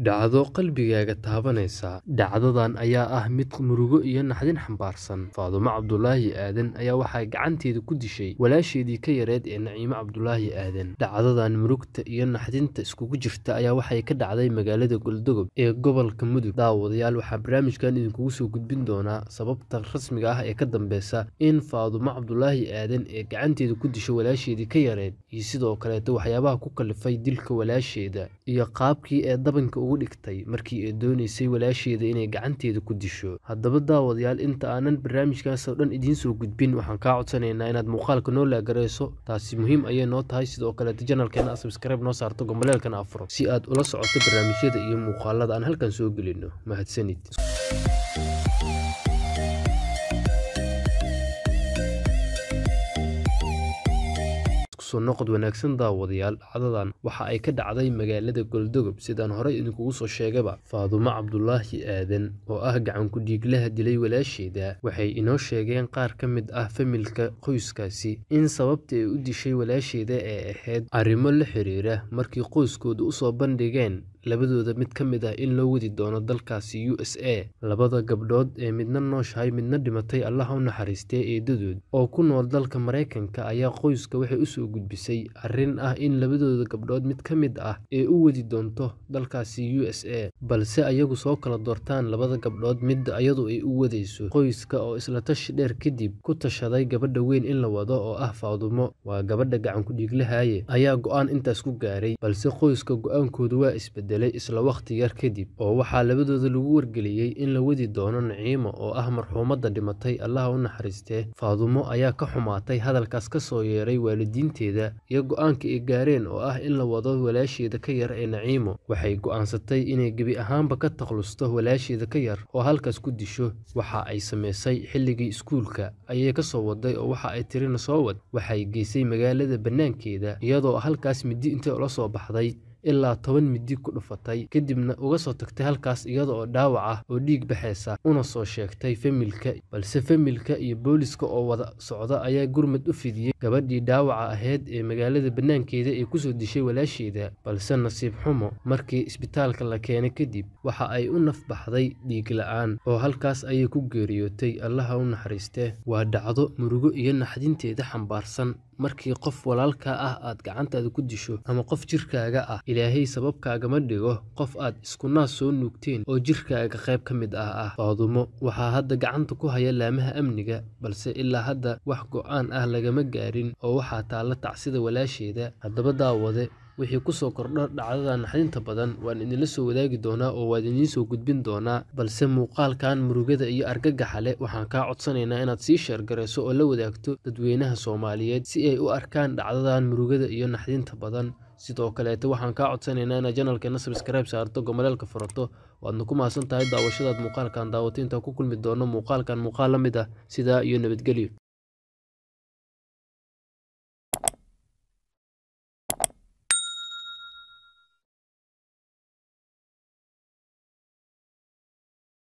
dhacdo qalbigaaga taabanaysa dhacdadan ayaa ah mid murugo iyo naxdin xambaarsan faadumo cabdulaahi aadan ayaa waxay gacanteeda ku dishay walaasheedii ka yareed ee naciimo cabdulaahi aadan dhacdadan murugta iyo naxdinta iskugu jirta ayaa waxay ka dhacday magaalada goldogob ee gobolka mudug daawadayaal waxaa barnaamijkan idinkugu soo gudbin doonaa sababta rasmiga ah ee ka dambeysa in faadumo cabdulaahi aadan ee gacanteeda ku disho walaasheedii ka yareed iyo sidoo kaleeto waxyaabaha ku kalifay dilka walaasheeda iyo qaabkii ee dabanka ugu dhigtay markii ay dooneysay walaasheeda inay gacanteeda ku disho haddaba daawadayaal inta aanan barnaamijkaas oo dhan idiin soo gudbin waxaan kaa codsanaynaa inaad muuqaalka noo laagarayso taasi muhiim ayay noo tahay sidoo kaleeto janalkeena subscribe noo saarto gomboleelkana afuro si aad ula socoto barnaamijyada iyo muuqaalada aan halkan soo gelino mahadsanid noqod wanaagsan daawadayaal dhacdadan waxa ay ka dhacday magaalada goldogob sidaan horey idinkugu soo sheegaba faadumo cabdulaahi aadan oo ah gacanku-dhiiglaha dilay walaasheeda waxay inoo sheegeen qaar ka mid ah familka qoyskaasi in sababta ay u dishay walaasheeda ee ahayd arrimo la xiriira markii qoyskooda usoo bandhigeen labadooda mid ka mid ah in loo wadi doono dalkaasi u s a labada gabdhood ee midna nooshahay midna dhimatay allaha u naxariistee eedadood oo ku nool dalka maraykanka ayaa qoyska waxay usoo gudbisay arrin ah in labadooda gabdhood mid ka mid ah ee u wadi doonto dalkaasi u s a balse ayagu soo kala doortaan labada gabdhood midda ayadu ay u wadayso qoyska oo isla tashi dheer kadib ku tashaday gabadha weyn in la wado oo ah faadumo waa gabadha gacanku-dhiiglahaye ayaa go-aan intaas ku gaaray balse qoyska go-aankooda waa isbedel isla wakhti yar kadib oo waxaa labadooda lagu wargeliyey in la wadi doono naciimo oo ah marxuumadda dhimatay allaha u naxariistee faadumo ayaa ka xumaatay hadalkaas ka soo yeeray waalidiinteeda iyo go-aanka ay gaareen oo ah in la wado walaasheeda ka yar ee naciimo waxay go-aansatay inay gebi ahaanba ka takhlusto walaasheeda ka yar oo halkaas ku disho waxa ay samaysay xilligii iskuulka ayay ka soo waday oo waxa ay tirina soo wad waxay geysay magaalada bannaankeeda iyadoo halkaas midi intay ula soo baxday ilaa toban midi ku dhufatay kadibna uga soo tagtay halkaas iyada oo dhaawac ah oo dhiig baxaysa una soo sheegtay familka balse familka iyo booliska oo wada socda ayaa gurmad u fidiyey gabadhii dhaawaca ahayd ee magaalada bannaankeeda ee kusoo dishay walaasheeda balse nasiib xumo markii isbitaalka la keenay kadib waxa ay u nafbaxday dhiig la-aan oo halkaas ayay ku geeriyootay allaha u naxariistee waa dhacdo murugo iyo naxdinteeda xambaarsan markii qof walaalkaa ah aad gacantaada ku disho ama qof jirkaaga ah ilaahay sababkaagama dhigo qof aad isku naas soo nuugteen oo jirkaaga qayb ka mid ah ah faadumo waxaa hadda gacanta ku haya laamaha amniga balse ilaa hadda wax go-aan ah lagama gaarin oo waxaa taalla tacsida walaasheeda haddaba daawade wixii kusoo kordho dhacdada naxdinta badan waan idinla soo wadaagi doonaa oo waan idiin soo gudbin doonaa balse muuqaalkan murugada iyo argagaxa leh waxaan kaa codsanaynaa inaad sii sheergarayso oo la wadaagto dadweynaha soomaaliyeed si ay u arkaan dhacdadan murugada iyo naxdinta badan sidoo kaleete waxaan kaa codsanaynaa inaad janalkeena sabskribe saarto gomaleelka furato waadna ku mahadsan tahay daawashadaad muuqaalkan daawata intaan ku kulmi doono muuqaalkan muuqaal la mid ah sidaa iyo nabadgelyo